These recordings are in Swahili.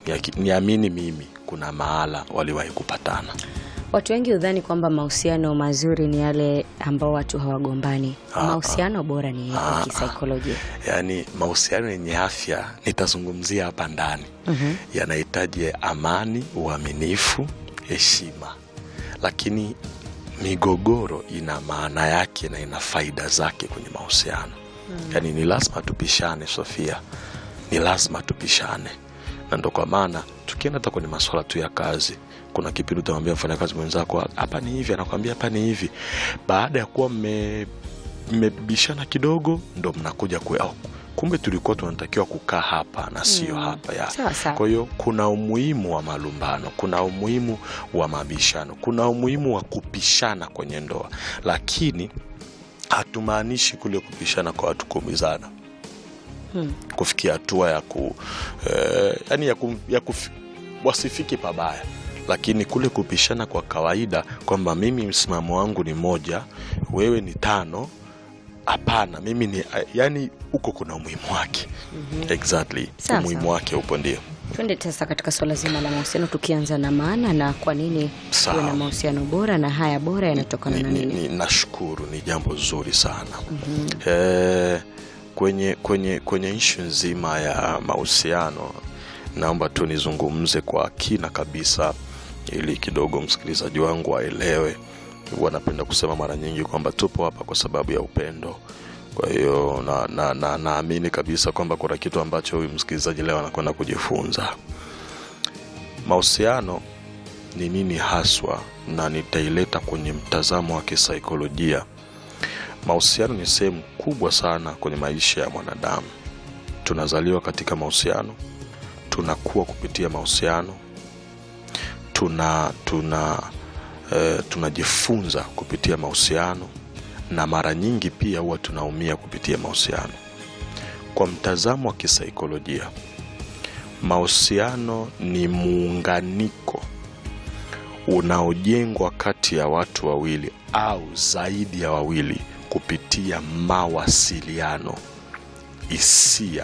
Yaki- niamini mimi kuna mahala waliwahi kupatana Watu wengi hudhani kwamba mahusiano mazuri ni yale ambao watu hawagombani. Ah, Mahusiano bora ni yapi kisaikolojia? yaani mahusiano yenye afya nitazungumzia hapa ndani yanahitaji amani uaminifu heshima lakini migogoro ina maana yake na ina faida zake kwenye mahusiano yaani ni lazima tupishane sofia ni lazima tupishane na ndo kwa maana tukienda hata kwenye maswala tu ya kazi kuna kipindi utamwambia mfanyakazi mwenzako hapa ni hivi anakwambia hapa ni hivi baada ya kuwa mme mmebishana kidogo ndo mnakuja kwe, oh, kumbe tulikuwa tunatakiwa kukaa hapa na sio Mm. hapa ya Sawa sawa. kwa hiyo kuna umuhimu wa malumbano kuna umuhimu wa mabishano kuna umuhimu wa kupishana kwenye ndoa lakini hatumaanishi kule kupishana kwa watu kuumizana Hmm. kufikia hatua ya ku eh, yani ya, ku, ya kuf, wasifiki pabaya lakini kule kupishana kwa kawaida kwamba mimi msimamo wangu ni moja wewe ni tano hapana mimi ni yani huko kuna umuhimu wake exactly Sawa, umuhimu sawa. wake upo ndio Twende sasa katika swala zima la mahusiano, tukianza na maana na kwa nini Sawa. tuwe na mahusiano bora na haya bora yanatokana ni, na ni, nini? ni, nashukuru ni jambo zuri sana eh, kwenye kwenye kwenye ishu nzima ya mahusiano naomba tu nizungumze kwa kina kabisa ili kidogo msikilizaji wangu aelewe huwa napenda kusema mara nyingi kwamba tupo hapa kwa sababu ya upendo kwa hiyo naamini na, na, naamini kabisa kwamba kuna kitu ambacho huyu msikilizaji leo anakwenda kujifunza mahusiano ni nini haswa na nitaileta kwenye mtazamo wa kisaikolojia mahusiano ni sehemu kubwa sana kwenye maisha ya mwanadamu tunazaliwa katika mahusiano tunakuwa kupitia mahusiano tuna tuna eh, tunajifunza kupitia mahusiano na mara nyingi pia huwa tunaumia kupitia mahusiano kwa mtazamo wa kisaikolojia mahusiano ni muunganiko unaojengwa kati ya watu wawili au zaidi ya wawili kupitia mawasiliano hisia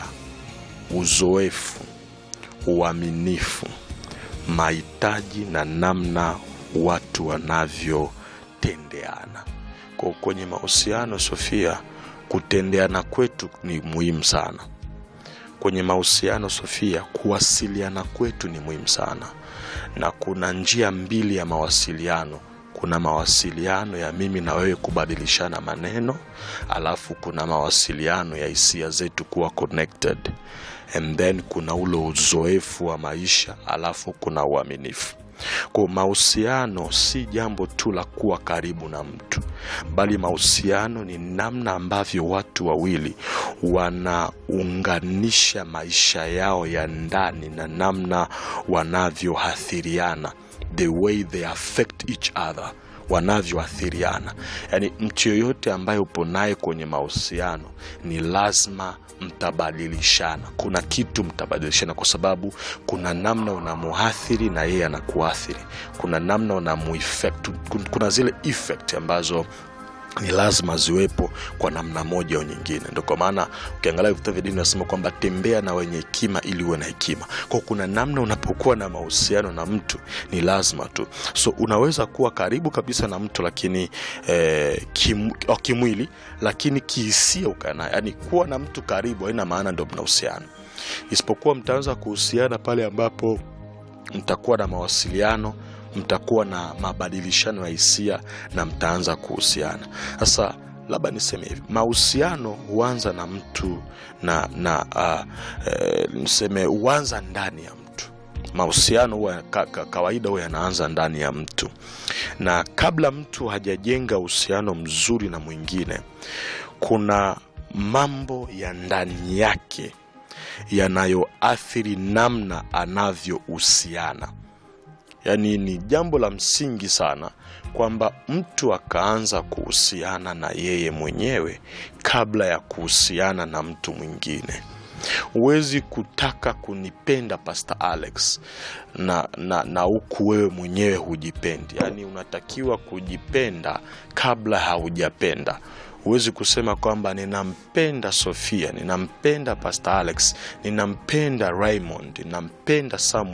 uzoefu uaminifu mahitaji na namna watu wanavyotendeana kwa kwenye mahusiano sofia kutendeana kwetu ni muhimu sana kwenye mahusiano sofia kuwasiliana kwetu ni muhimu sana na kuna njia mbili ya mawasiliano kuna mawasiliano ya mimi na wewe kubadilishana maneno alafu kuna mawasiliano ya hisia zetu kuwa connected and then kuna ule uzoefu wa maisha alafu kuna uaminifu kwa mahusiano si jambo tu la kuwa karibu na mtu bali mahusiano ni namna ambavyo watu wawili wanaunganisha maisha yao ya ndani na namna wanavyoathiriana the way they affect each other wanavyoathiriana yaani mtu yoyote ambaye upo naye kwenye mahusiano ni lazima mtabadilishana kuna kitu mtabadilishana kwa sababu kuna namna unamuathiri na yeye anakuathiri kuna namna unamueffect kuna zile effect ambazo ni lazima ziwepo kwa namna moja au nyingine ndo kwa maana ukiangalia vita vya dini nasema kwamba tembea na wenye hekima ili uwe na hekima kwao kuna namna unapokuwa na mahusiano na mtu ni lazima tu so unaweza kuwa karibu kabisa na mtu lakini eh, kim, oh, kimwili lakini kihisia ukanaye yani kuwa na mtu karibu haina maana ndo mnahusiana isipokuwa mtaanza kuhusiana pale ambapo mtakuwa na mawasiliano mtakuwa na mabadilishano ya hisia na mtaanza kuhusiana sasa labda niseme hivi mahusiano huanza na mtu na na uh, eh, niseme huanza ndani ya mtu mahusiano huwa ka, ka, kawaida huwa yanaanza ndani ya mtu na kabla mtu hajajenga uhusiano mzuri na mwingine kuna mambo ya ndani yake yanayoathiri namna anavyohusiana yaani ni jambo la msingi sana kwamba mtu akaanza kuhusiana na yeye mwenyewe kabla ya kuhusiana na mtu mwingine huwezi kutaka kunipenda pastor alex na na na huku wewe mwenyewe hujipendi yaani unatakiwa kujipenda kabla haujapenda huwezi kusema kwamba ninampenda sofia ninampenda pastor alex ninampenda raymond ninampenda samuel